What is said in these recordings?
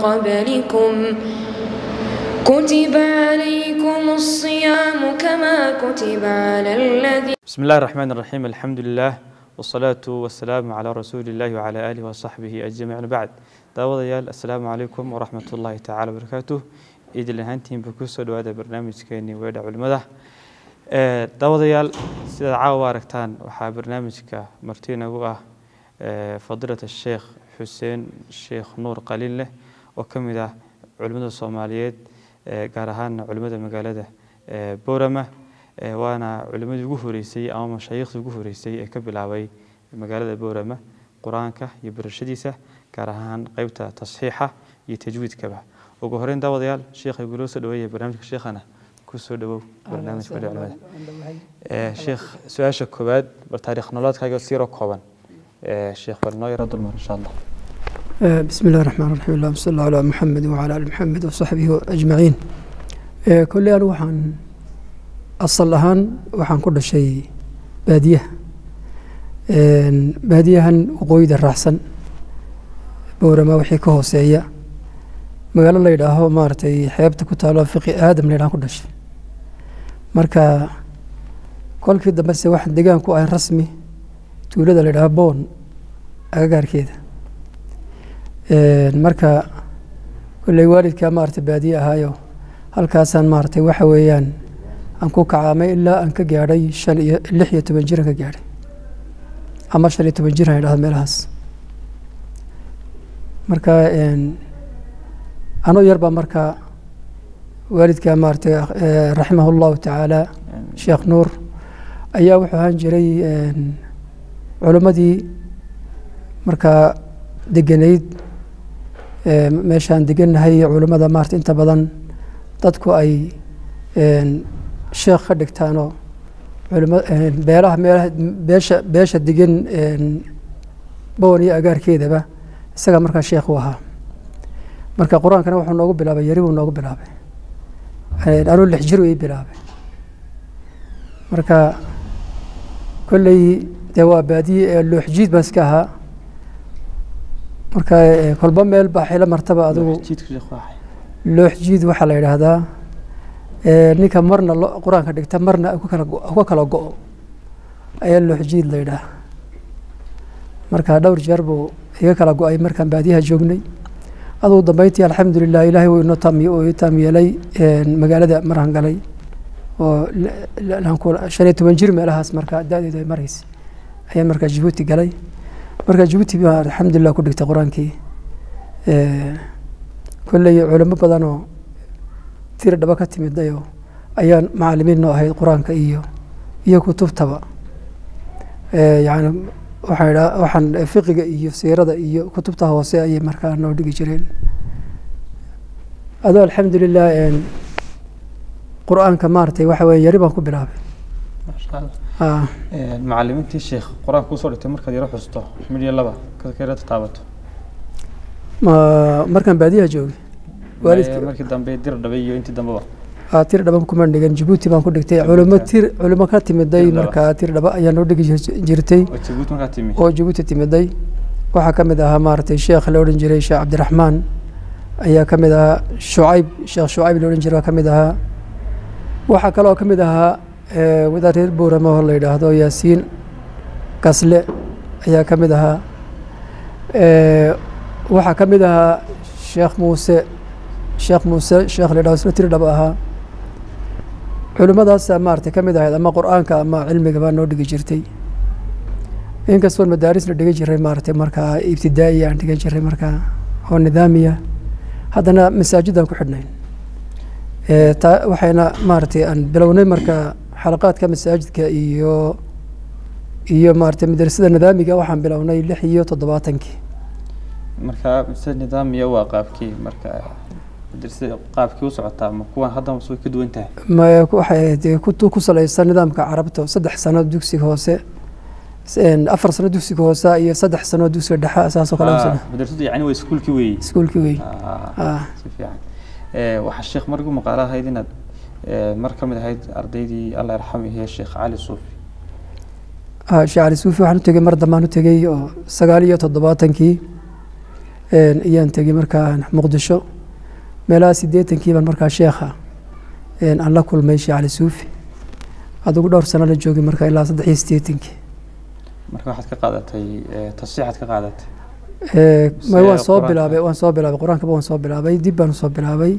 قبلكم كتب عليكم الصيام كما كتب على الذين بسم الله الرحمن الرحيم الحمد لله والصلاة والسلام على رسول الله وعلى آله وصحبه أجمعين بعد daawadayaal assalaamu calaykum waraxmat ullaahi tacaala wabarakaatuh idil ahaantiinba kusoo dhawaada barnaamijkeenii weedha culimada daawadayaal sidaad caawa aragtaan waxaa barnaamijka marti inagu ah fadilat sheekh xuseen sheekh nuur qaliin leh oo ka mid ah culimada soomaaliyeed gaar ahaana culimada magaalada boorama waana culimadii ugu horeysay ama mashaayiikhdii ugu horeysay ee ka bilaabay magaalada boorama qur-aanka iyo barashadiisa gaar ahaan qeybta tasxiixa iyo tajwiidkaba ugu horeyn daawadayaal sheekha iguloo soo dhaweeya barnaamijka sheekhana kusoo dhawow barnaamijka wadha culimada sheekh su-aasha koowaad bal taariikh nololeedkaaga siiroo kooban sheekh bal noo yaro dulmar insha allah بسم الله الرحمن الرحيم اللهم صل على محمد وعلى ال محمد وصحبه اجمعين كل أنا waxaan asal ahaan waxaan ku dhashay baadiyaha baadiyahan waqooyida raacsan boorama wixii ka hooseeya magaalo la yidhaaho maaragtay xeebta ku taalo fiqi aadam la yidhaho ku dhashay marka kolkii dambe se waxaan degaan ku ahay rasmi tuulada la yidhaho boon agagaarkeeda marka kolley waalidkaa maaragtay baadiye ahaayo halkaasaan maaragtay waxa weeyaan aan ku kacaamay ilaa aan ka gaadhay shan iyo lix iyo toban jiran ka gaadhay ama shan iyo toban jir aan idhahdo meelahaas marka anoo yar baa marka waalidka maaragtay raximah llahu tacaala sheekh nuur ayaa wuxuu ahaan jiray culimmadii markaa degenayd meeshaan degannahay culimmada maarata inta badan dadku ay sheekh ka dhigtaanoo culima beelaha meelaha beesha beesha degan boon iyo agaarkeedaba isagaa markaa sheekh u ahaa marka qur-aankana wuxuu noogu bilaabay yari buu noogu bilaabay anuu lix jir ii bilaabay marka kolley dee waa baadiye ee looxjiid baan iska ahaa marka kolba meel baa xilo martaba adigu looxjiid waxaa la yidhaahdaa ninka marna qur-aanka dhigta marna ka kala go-o ayaa looxjiid la yidhaah marka dhowr jeer buu iga kala go-ay markaan baadiyaha joognay adugu dambeyntii alxamdulilah ilaahay wuu inoo taam uu ii taam yeelay magaalada maraan galay oo shan iyo toban jir meelahaas marka da-deedu ay maraysa ayaan markaa jabuuti galay marka jabuuti baa alxamdulilah ku dhigtay qur-aankii kolley culimo badanoo tiri dhaba ka timidayoo ayaan macalimiin noo ahayd qur-aanka iyo iyo kutubtaba yani waxaan idhaa waxaan fiqiga iyo siirada iyo kutubta hoose ayay markaa noo dhigi jireen adoo alxamdulilah qur-aanka maaragtay waxa weye yari baan ku bilaabay macalimiintii sheekh qur-aanka kusoo dhigtay markaad yaro xusto midyo laba kayra taabato markaan baadiyaha joogay markii dambe dir dhabay iyo intii dambeba tir dhaba kuma dhigan jabuuti baan ku dhigtay culimo tir culimo ka timiday markaa tir dhaba ayaa noo dhigi jirtay oo jabuuti timiday waxaa ka mid ahaa maaragtay sheekh la odhan jiray sheekh cabdiraxmaan ayaa ka mid ahaa shucayb sheekh shucayb la odhan jiray waa ka mid ahaa waxaa kaloo ka mid ahaa wadaad reer boorama oo la yidhaahdo yaasiin gasle ayaa ka mid ahaa waxaa ka mid ahaa sheekh muuse sheekh muuse sheekh la yidhahdo isna tiri dhaba ahaa culimmadaasa maaragtay ka mid ahayd ama qur-aanka ama cilmigaba noo dhigi jirtay inkastoon madaarisna dhigan jiray maaragtay markaa ibtidaa'iya aan dhigan jiray markaa oo nidaamiya haddana masaajidaan ku xidhnayn waxayna maaragtay aan bilownay marka xalaqaadka masaajidka iyo iyo maaragtay madrasada nidaamiga waxaan bilownay lix iyo toddobaatankii marka madrasada nidaamiya waa qaabkii marka madrasada qaabkii u socotaa ma kuwan haddana way ka duwan tahay maya waxay ahayd kutu ku salaysan nidaamka carabta saddex sano dugsiga hoose afar sano dugsiga hoose iyo saddex sano dugsiga dhexe saasoo kale madrasadu yani waa iskuulkii weeye iskuulkii wey si fiican waxaa sheekh mar ugu maqaalo ahayd inaad mar ka mid ahayd ardaydii allah yarxamihi sheekh cali suufi sheekh cali suufi waxaan u tegey mar dambaan u tegey oo sagaal iyo toddobaatankii ayaan tegey markaa muqdisho meelaha siddeetankiiban markaa sheekha aan la kulmay sheekh cali suufi adigu dhowr sano la joogay markaa ilaa saddex iyo siddeetankii marka waxaad ka qaadatay tasiixaad ka qaadatay may waan soo bilaabay waan soo bilaabay qur-aankaba waan soo bilaabay dib baan usoo bilaabay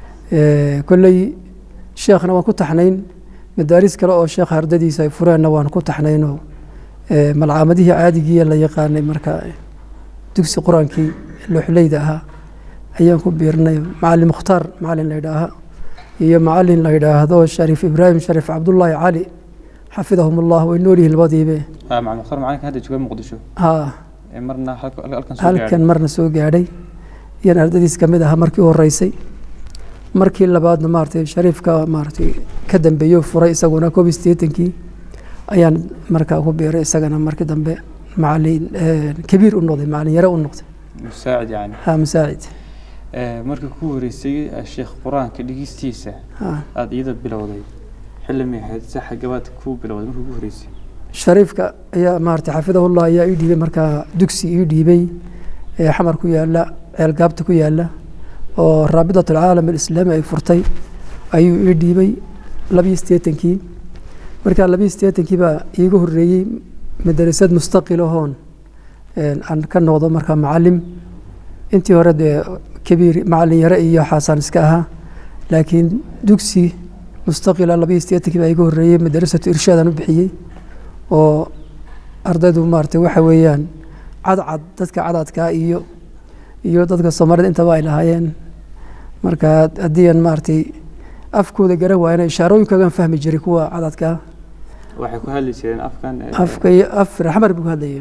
kolley sheekhna waan ku taxnayn madaaris kale oo sheekha ardadiisa ay fureenna waan ku taxnaynoo malcaamadihii caadigii la yaqaanay marka dugsi qur-aankii looxleyda ahaa ayaan ku biirnay macalin mukhtaar macalin la yidhaaha iyo macalin la yidhaahdo shariif ibraahim shariif cabdullaahi cali xafidahum allah way nool yihiin labadiibe macalin mukhtaar macalinka hadda jooga muqdisho ha marna halkan soo halkan marna soo gaadhay iyaan ardadiis ka mid ahaa markii u horeysay markii labaadna maaragtay shariifka maaragtay ka dambeeyo furay isaguna koob iyo siddeetankii ayaan markaa ku biiray isagana markii dambe macalin kabiir u noqday macalin yare u noqday musaacid yani ha musaacid markii ku horeysay sheekh qur-aanka dhigistiisa ha aada iyada bilowday xilli may ahayd saxa gabaad ku bilowday markii ugu horeysay shariifka ayaa maaragtay xafidahullah ayaa ii dhiibay markaa dugsi ii dhiibay ee xamar ku yaala ceelgaabta ku yaala oo raabitat alcaalam alislaami ay furtay ayuu ii dhiibay labiyo siddeetankii markaa labiyo siddeetankii baa iiga horreeyey madarasad mustaqil ahoon aan ka noqdo markaa macalim intii hore dee kabiir macalin yare iyo xaasaan iska ahaa laakiin dugsi mustaqila labiyo siddeetankii baa iiga horreeyey madarasatu irshaadaan u bixiyey oo ardaydu maaragtay waxa weeyaan cadcad dadka cadadkaa iyo iyo dadka soomaalida intaba ay lahaayeen marka haddii aan maaragtay afkooda garan waayana ishaarooyinkagaan fahmi jiray kuwa cadadkaa waxay ku hadli jireen afkan afka iyo af raxmar bay ku hadlayeen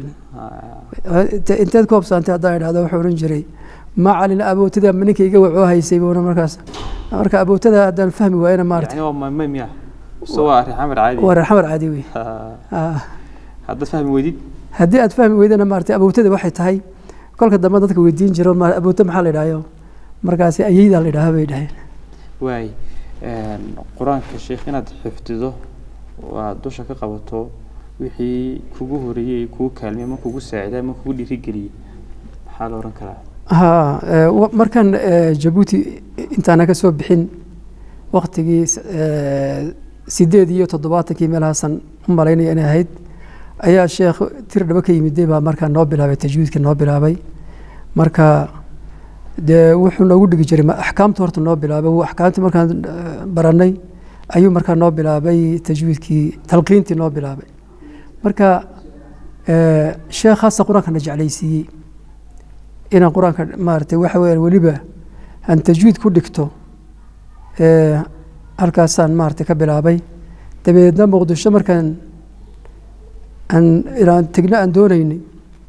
inteed ku hobsaantay haddaan idhahdo wuxuu odhan jiray macalin abootada ninka iga wacoo haysay buuna markaas marka abootada haddaan fahmi waayana maaragtay yani waa mamay miya so waa arrin xamar caadi waa raxmar caadi wey Ah. haddaad fahmi weydid haddii aad fahmi weydana maaragtay abootada waxay tahay kolka dambe dadka weydiin jiro ma abooto maxaa la idhahyo markaasi ayeydaa la idhaha bay dhaheen waay qur-aanka sheekh inaad xifdido waa dusha ka qabato wixii kugu horeeyey kugu kaalmiyey ama kugu saaciday ama kugu dhiirigeliyey maxaa la oran karaa ha eh, wa- markaan eh, jabuuti intaana ka soo bixin waktigii s- eh, sideed iyo toddobaatankii meelahaasan u malaynaya inay ahayd ayaa sheekh tir dhabo ka yimiday baa markaa noo bilaabay tajwiidka noo bilaabay marka dee wuxuu noogu dhigi jiray ma- axkaamta horta noo bilaabay wuu axkaamtii markaan eh, baranay ayuu markaa noo bilaabay tajwiidkii talqiintii noo bilaabay marka eh, sheekhaasa qur-aankana jeclaysiiyey inaan qur-aanka maaragtay waxa weeyaan weliba aan tajwiid ku dhigto ee, halkaasaan maaragtay ka bilaabay dabeedna muqdisho markaan aan inaan tegno aan doonaynay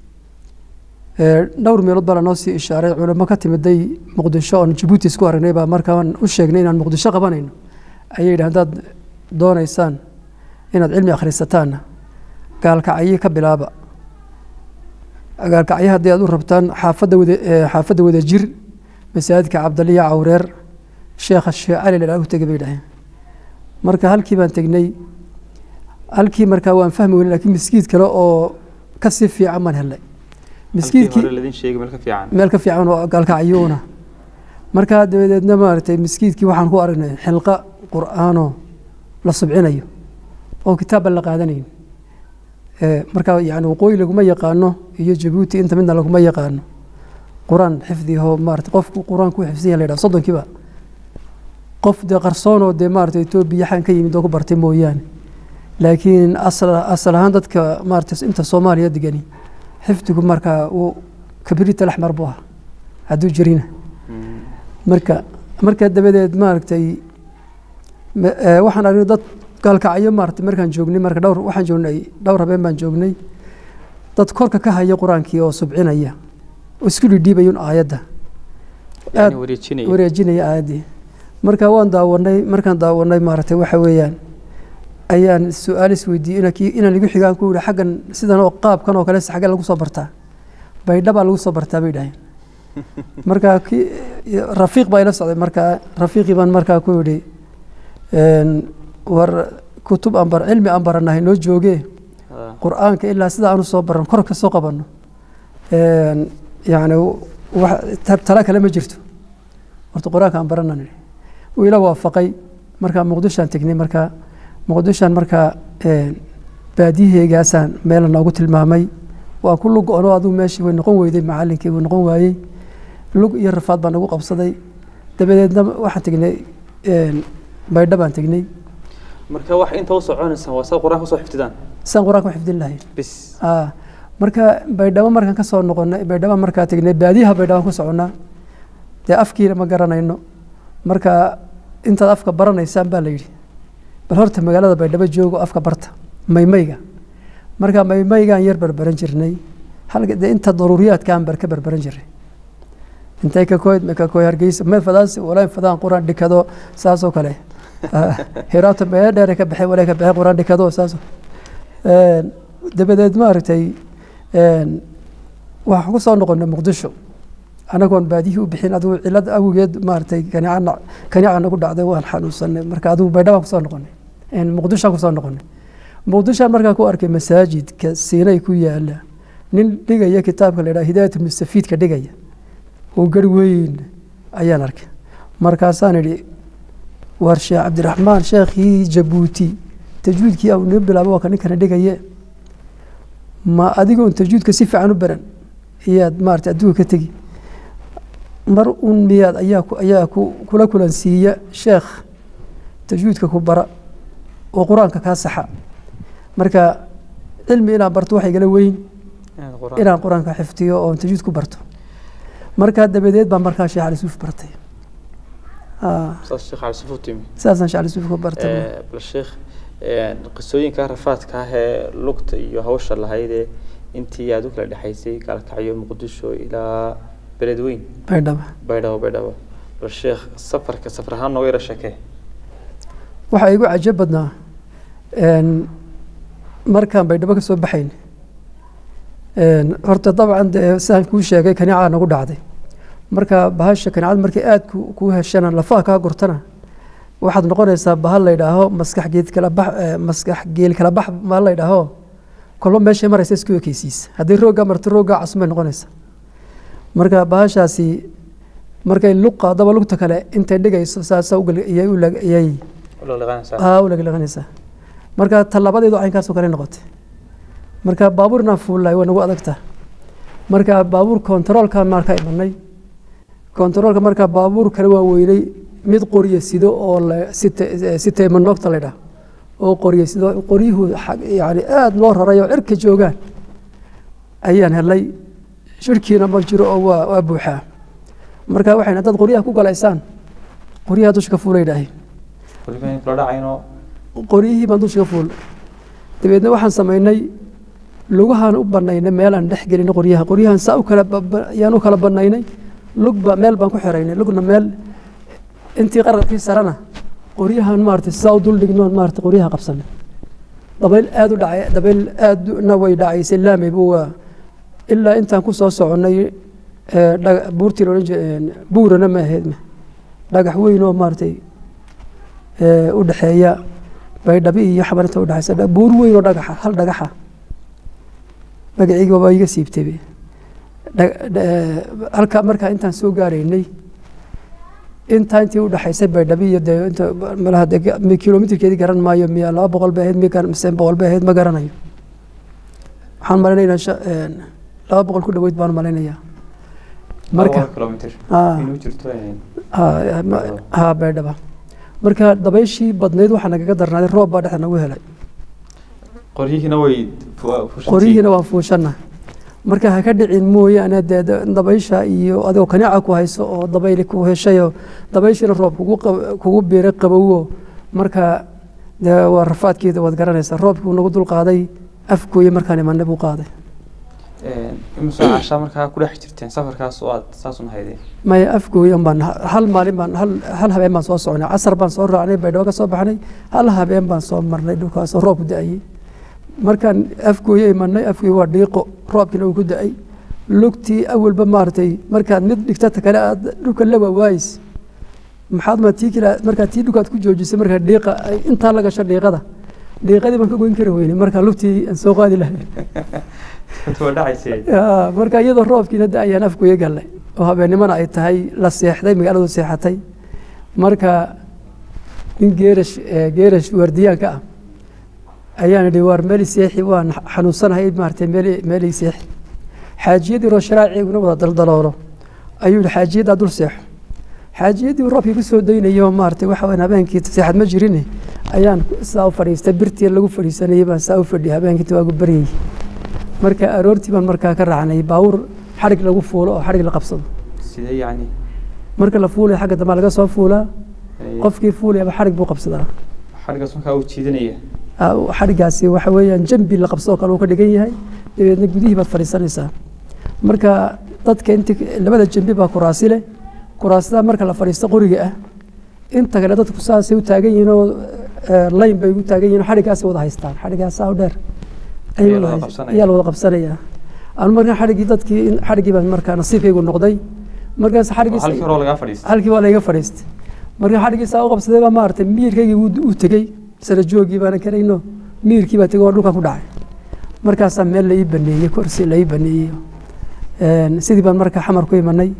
ee, dhowr meelood baa lanoo sii ishaaray culamo ka timiday muqdisho oon jabuuti isku aragnay baa markaan u sheegnay inaan muqdisho qabanayno ayay yidhahan haddaad doonaysaan inaad cilmi akhrisataanna gaalkacyo ka bilaaba gaalkacyo haddii aad u rabtaan xaafadda wada ee, xaafadda wada jir masaajidka cabdaliya cawreer sheekha sheekh cali lalaa u tegay bay dhaheen marka halkii baan tegnay halkii markaa waan fahmi weynay laakiin miskiid kale oo ka sii fiican baan helnay halkii miskiidkii hore ladin sheegay meel ka fiican meel ka fiican oo gaalkacyuuna markaa dabadeedna maaragtay miskiidkii waxaan ku aragnay xilqa qur'aanoo la subcinayo oo kitaabban la qaadanayn Ee, markaa yani waqooyi laguma yaqaano iyo jabuuti inta midna laguma yaqaano qur-aan xifdiho maarata qofku qur-aanku xifdiya la yidhaha soddonkiiba qof dee qarsoonoo dee maarata etoobiya xan ka yimid oo ku bartay mooyaane laakiin asal asal ahaan dadka maarata inta soomaaliya degani xifdigu markaa uu kabirita laxmar buu ahaa hadduu jirina Mm. marka markaa dabadeed maaragtay ma- ee, waxaan aragnay dad gaalkacyo maaragtay markaan joognay marka dhowr waxaan joognay dhowr habeen baan joognay dad korka ka haya qur-aankii oo subcinaya oo isku dhidhiibayun aayadda yani aad wareejinaya wareejinaya aayaddii marka waan daawanay markaan daawanay maaragtay waxa weeyaan ayaan su-aal isweydiiyey ina kii- inaan igu xigaan ku yihi xaggan sidan oo qaabkan oo kale xagge lagu soo bartaa baydhabaa lagu soo bartaa bay dhaheen marka kii rafiiq baa ila socday markaa rafiiqii baan markaa ku yidhi een, war kutub aan bar cilmi aan baranahay noo joogee Ah. qur-aanka ilaa sida aanu soo baran kor ka soo qabanno Een, yacni tala kale ma jirto horta qur-aanka aan barana nidhi wuu ila waafaqay markaa muqdishoaan tegnay markaa muqdishoan markaa baadiyaheegaasaan meela noogu tilmaamay waa ku lug ono adigu meeshii way noqon weyday macalinkii wuu noqon waayey lug iyo rafaad baa nagu qabsaday dabadeedna waxaan tegnay baydha baan tegnay marka wax inta u soconaysa waa saa qur-aanka usoo xifdidaan saan qur-aanka u xifdin lahayn bis marka baydhabo markaan ka soo noqonay baydhaba markaa tegnay baadiyaha baydhabaan ku soconnaa dee afkiina ma garanayno marka intaad afka baranaysaan baa la yidhi bal horta magaalada baydhabo joogo afka barta maymayga marka maymaygaan yar barbaran jirnay halka dee inta daruuriyaadkaan bar ka barbaran jiray intay ka koyd ma ka koy hargeysa me fadaansi walayn fadaan quraan dhikado saasoo kale hiraato mee dheere ka baxay walay ka baxay quraan dhikado saasoo dabadeed maaragtay waxaan ku soo noqonay muqdisho anagoon baadiyihii u bixin adigu cilad awgeed maaragtay kanicana kanica nagu dhacday waan xanuunsanay marka adigu baydhabaan kusoo noqonay muqdishoaan kusoo noqonay muqdishoaan markaa ku arkay masaajidka siinay ku yaala nin dhigaya kitaabka la yidhaha hidaayat mustafiidka dhigaya oo gar weyn ayaan arkay markaasaan idhi war sheekh cabdiraxmaan sheekhii jabuuti tajwiidkii au noo bilaabo waa ka ninkana dhigaye ma adigoon tajwiidka si fiican u baran iyaad maarata adduunka ka tegi mar un miyaad ayaa ayaa ku kula kulansiiya sheekh tajwiidka ku bara oo qur-aanka kaa saxa marka cilmi inaan barto waxa igala weyn inaan qur-aanka xifdiyo oon tajwiid ku barto markaa dabadeed baa markaa sheekh cali suuf bartay saasaan sheekh cali suuf ku bartay bal sheekh qisooyinka rafaadka ah ee lugta iyo hawsha lahaydee intii aad u kala dhexaysay gaalkacyo muqdisho ilaa beledweyn baydhaba baydhabo baydhabo bal sheekh safarka safar ahaan nooga yara sheekee waxaa igu cajab badnaa markaan baydhabo ka soo baxayn horta dabcan dee sidaan kuu sheegay kanicaa nagu dhacday marka bahasha kanicada markay aada kuu heshana lafaha kaa gurtana waxaad noqonaysaa bahal la yidhaaho maskax geed kala bax maskax geel kala bax bahal la yidhaaho kolba meeshay maraysa isku ekeysiisa haddii rooggaa marto rooggaa casumay noqonaysa marka bahashaasi markay luqa daba lugta kale intay dhigayso saasa iyay ulagaliqanaysaa marka tallabadeedu caynkaasoo kale noqotay marka baabuur inaan fuullahay waa nagu adagta marka baabuur kontaroolkaan markaa imanay kontaroolka markaa baabuur kale waa weynay mid qorye sido oo siteymanogta laydhaha oo qorye sido qoryuhu yani aada loo raray oo cirka joogaan ayaan helay shirkiina ma jiro oo waa waa buuxaa marka waxay haddaad qoryaha ku galaysaan qoryaha dusha ka fuula yidhaaheen qoryihii baan dusha ka fuul dabeedna waxaan samaynay lugahaan u banaynay meelaan dhex gelinay qoryaha qoryahan saa u kala yaan u kala banaynay lugba meel baan ku xiraynay lugna meel intii qararkii sarana qoryahan maarata saa u dul dhignoon maarata qoryaha qabsanay dabayl aada u dhacay dabayl aadna way dhacaysay laameyba waa ilaa intaan ku soo soconnay buurtii loodhan jire buurana ma ahayd dhagax weyn oo maaratay u dhexeeya baydhabi iyo xabar inta udhexaysa buur weyn oo dhagaxa hal dhagaxa magaciiga waa iga siibtay halka markaa intaan soo gaaraynay intaa intii udhexaysay baydhabi iyo dee inta malaha de kilomitrkeedii garan maayo miya laba boqol bay ahayd miya mise boqol bay ahayd ma garanayo waxaan malaynayaa laba boqol ku dhaweyd baan malaynayaa marka ha baydhaba marka dabayshii badnayd waxaa nagaga darnaaday roob baa dhexda nagu helay qoryihiina way qoryihiina waan fuushana marka ha ka dhicin mooyaane dee dabaysha iyo adigoo kanica ku hayso oo dabayli ku heshayo dabayshiina roob kugu biiray qabowo marka dee waa rafaadkeeda waad garanaysaa roobkii nagu dul qaaday afkooye markaan imanay buu qaaday imise cashaa markaa ku dhex jirteen safarkaas oo aad saas una haydeen maya afgooyan baan hal maalin baan hal hal habeen baan soo soconay casar baan soo raacnay baydhabo ka soo baxnay hal habeen baan soo marnay dhulkaasoo roobku da-ayey markaan afgooye imanay afgooye waa dhiiqo roobkiina uu ku da-ay lugtii awalba maaragtay markaad mid dhigtata kale aad dhulka la waawaayis maxaad ma tii kale markaad tii dhulkaad ku joojisay markaa dhiiqa intaa la gasho dhiiqada dhiiqadii baan ka goyn kari weynay markaa lugtii aan soo qaadi lahay marka iyadoo roobkiina da-ayaan afgooye gallay oo habeennimona ay tahay la seexday magaaladu seexatay marka nin geerash geerash waardiyaanka ah ayaan idhi waar meel seexi waan xanuunsanahay maaragtay meel meel seexi xaajiyadii roo sharaaciiguna wada daldaloolo ayuu yihi xaajiyaddaa dul seexo xaajiyadii roobkii ku soo daynayo maaragtay waxa weyn habeenkii seexad ma jirin ayaan saa u fadhiistay birtii lagu fadhiisanayay baan saa u fadhiyay habeenkii waagu baryay marka aroortii baan markaa ka raacnay baawur xadhig lagu fuulo oo xadhig la qabsado sidee yacni marka la fuulaya xagga dambe laga soo fuulaa qofkii fuulayaba xadhig buu qabsadaa xadhigaas markaa uu jiidanaya xadhigaasi waxa weeyaan jambi la qabsadoo kale uu ka dhigan yahay dabeedna gudihii baad fadhiisanaysaa marka dadka inti labada jambi baa kuraasi leh kuraasada marka la fadhiisto qoriga ah inta kale dadku saasay u taagan yihiin oo layn bay ugu taagan yihiin xadhigaasay wada haystaan xadhigaas saa u dheer ayaa la wada qabsanayaa anu markaa xadhigii dadkii xadhigii baan markaa nasiibkaygu noqday markaas xadhigii halkii waa layga fadhiistay marka xadhigii saa u qabsaday baa maaragtay miyirkaygii uu tegey sara joogii baana karayno miyirkii baa tegey oo dhulkan ku dhacay markaasaa meel la ii baneeyey kursi la ii baneeyey sidii baan markaa xamar ku imanay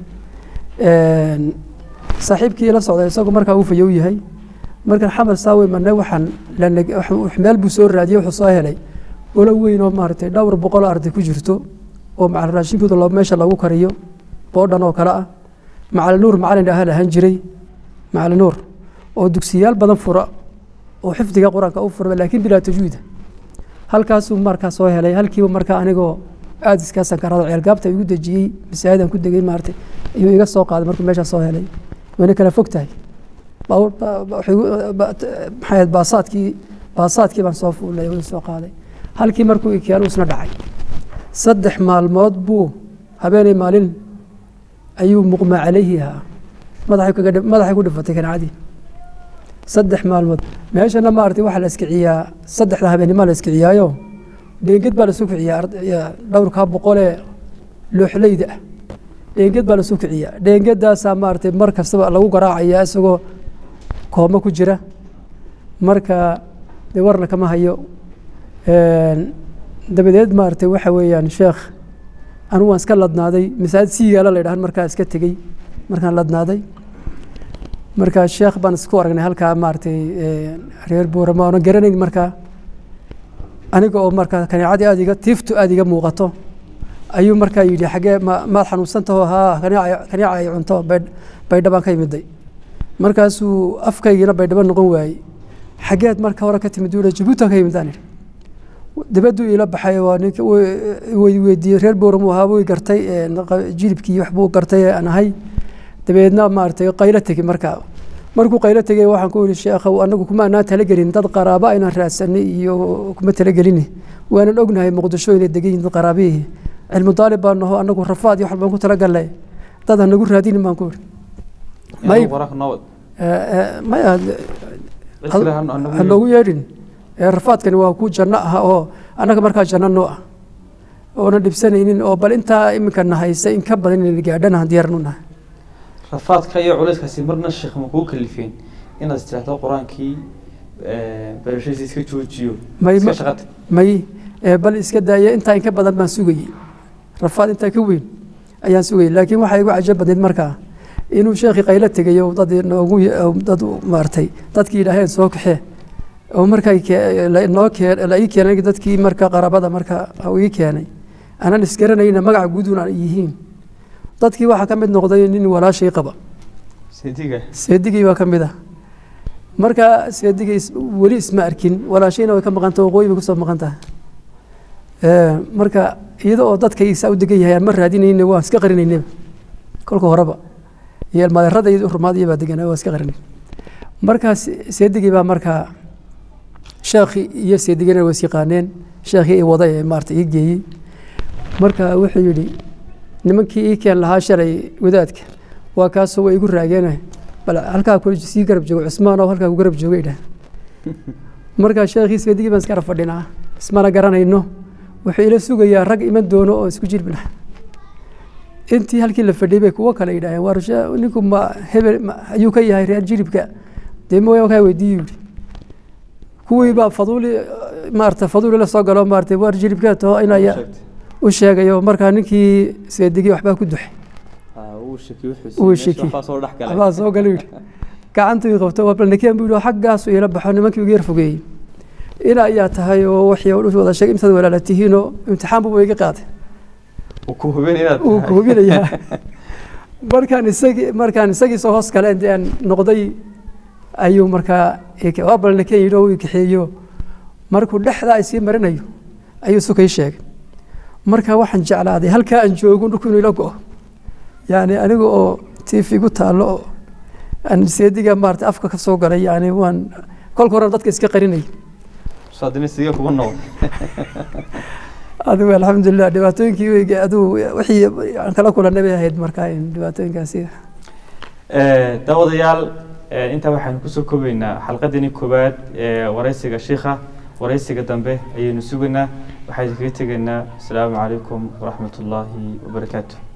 saaxiibkii la socday isagoo markaa uu fayow yahay markaan xamar saa u imanay waxaan meel buu soo raadiyey wuxuu soo helay olo weyn oo maaragtay dhowr boqol arday ku jirto oo macal raashinkooda meesha lagu kariyo boodhan oo kale ah macali nuur macalin dhaha lahaan jiray macali nuur oo dugsiyaal badan fura oo xifdiga qur-aanka u fura laakiin bilaa tajwiida halkaasuu markaa soo helay halkiiba markaa anigoo aada iskaa sankarada ceelgaabta igu dejiyey masaajidan ku degay maaragtay ayuu iga soo qaaday markuu meeshaa soo helay wayna kala fog tahay maxay baasaadkii baasaadkii baan soo fuulay wuu soo qaaday halkii markuu ikeen isna dhacay saddex maalmood buu habeenay maalin ayuu muqmaa calayhi ahaa madaxay ku dhifatay kancadii saddex maalmood meeshana maaragtay waxaa la iskiciyaa saddexda habeenimaa la iskiciyaayo dheenged baa lasu kiciyaa dhowrkaa boqolee looxleyda ah dheenged baa lasu kiciyaa dheengedaasaa maaragtay mar kastaba lagu garaacaya isagoo koomo ku jira marka dee warna kama hayo dabadeed maaragtay waxa weeyaan sheekh anigu waan iska ladnaaday masaajid siigaala la yidhahan markaa iska tegey markaan ladnaaday markaa sheekh baan isku aragnay halkaa maaragtay reer buurama oonan garanayn markaa aniga oo markaa kaneecadii aada iga tiiftu aada iga muuqato ayuu markaa yidhi xaggee ma maad xanuunsantaho haa kaneeca kaneeca ay cunto baydha baan ka yimiday markaasuu afkaygiina baydhaba noqon waayey xaggeed marka hore ka timid uu jabuutan ka yimid aan idhi dibaduu iila baxay waa ninka weydiiyey reer booramuu ahaa wuu gartay jilibkii waxbuu gartay aan ahay dabeedna maaragtay qaylo tegi markaa markuu qaylo tegey waxaan ku yihi sheekhow anagu kuma anaan talagelin dad qaraabo aynaan raadsanay iyo kuma talagelin waanan ognahay muqdisho inay degan yihin dad qaraabihii cilmu daalib baan naho anagu rafaad iyo wax baan ku talagalnay dad ha nagu raadinin baan ku yihi maya ha noogu yeedhin rafaadkani waa ku janno ah oo annaga markaa janno noo ah oonan dhibsanaynin oo bal intaa iminka nahaysa in ka badan inayna gaadhana diyaaran u nahay rafaadka iyo culayskaasi marna sheekh ma kuu kalifeen inaad istiraahdo qur-aankii barashadiisa iska joojiyo iska shaqata may bal iska daaya intaa in ka badan baan sugayey rafaad intaa ka weyn ayaan sugayey laakiin waxaa igu cajab badnayd markaa inuu sheekhii qaylo tegayo dad noogu dad maartay dadkii yidhaaheen soo kaxee oo markaa noo keen la ii keenay dadkii marka qaraabada marka ii keenay aanan isgaranayna magaca guudun aan yihiin dadkii waxaa ka mid noqday nin walaashay qaba seediga seedigii baa ka mid ah marka seedigii weli isma arkin walaashayna way ka maqanta waqooyi bay kusoo maqan tahay marka iyada oo dadkaysaa u degan yahay aan ma raadinayna waan iska qarinaynaba kolka horeba iyo ilmaadeerada iyo rumaadiya baa deganaa waa iska qarinay markaas seedigii baa markaa sheekhii iyo seedigina waa is yaqaaneen sheekhii i waday ee maarata ii geeyey marka wuxuu yidhi nimankii ii keen lahaa shalay wadaadka waa kaasoo waa igu raageene bal halkaa ku sii garab joogo cusmaan oo halkaa ku garab joogay dhah markaa sheekhii seedigii baan iskara fadhinaa ismana garanayno wuxuu ila sugayaa rag iman doono oo isku jirbina intii halkii la fadhiyay bay kuwo kale yidhaaheen war ninku ma hebel ayuu ka yahay reer jiribka dee ma kaa weydiiyu yidhi kuwii baa faduuli maarata faduuli la soo galo maarata war jiribka taho inaya u sheegayo markaa ninkii seedigii waxbaa ku duxay uu shaki waxbaa soo galay yidhi gacantuu ii qabto waa balnikeen buu yidhi xaggaasu iila baxo nimankii ugu yar fogeeyey ina ayaa tahay oo waxii u wada sheegay intaad walaala tihiinoo imtixaan buba iga qaaday uu ku hubin inaad uu ku hubinayaa markaan isagii markaan isagii soo hoos galeen dee aan noqday ayuu markaa waa balnikeen yidhi oo uu kaxeeyo markuu dhexdaa ay sii marinayo ayuu sukay sheegay marka waxaan jeclaaday halkaa aan joogo dhulku inuu ila go'o yani aniga oo tv gu taallo oo aan seediga maarata afka ka soo galay yani waan kolka hore dadka iska qarinay saadinisiga kugu noqon adigu alxamdulilah dhibaatooyinkii adigu wixii aan kala kulanay bay ahayd markaa dhibaatooyinkaasi daawadayaal intaa waxaanu kusoo koobaynaa xalqadani koowaad ee wareysiga shiikha wareysiga dambe ayaynu sugaynaa waxaynu kaga tegaynaa asalaamu calaykum waraxmat ullaahi wabarakaatu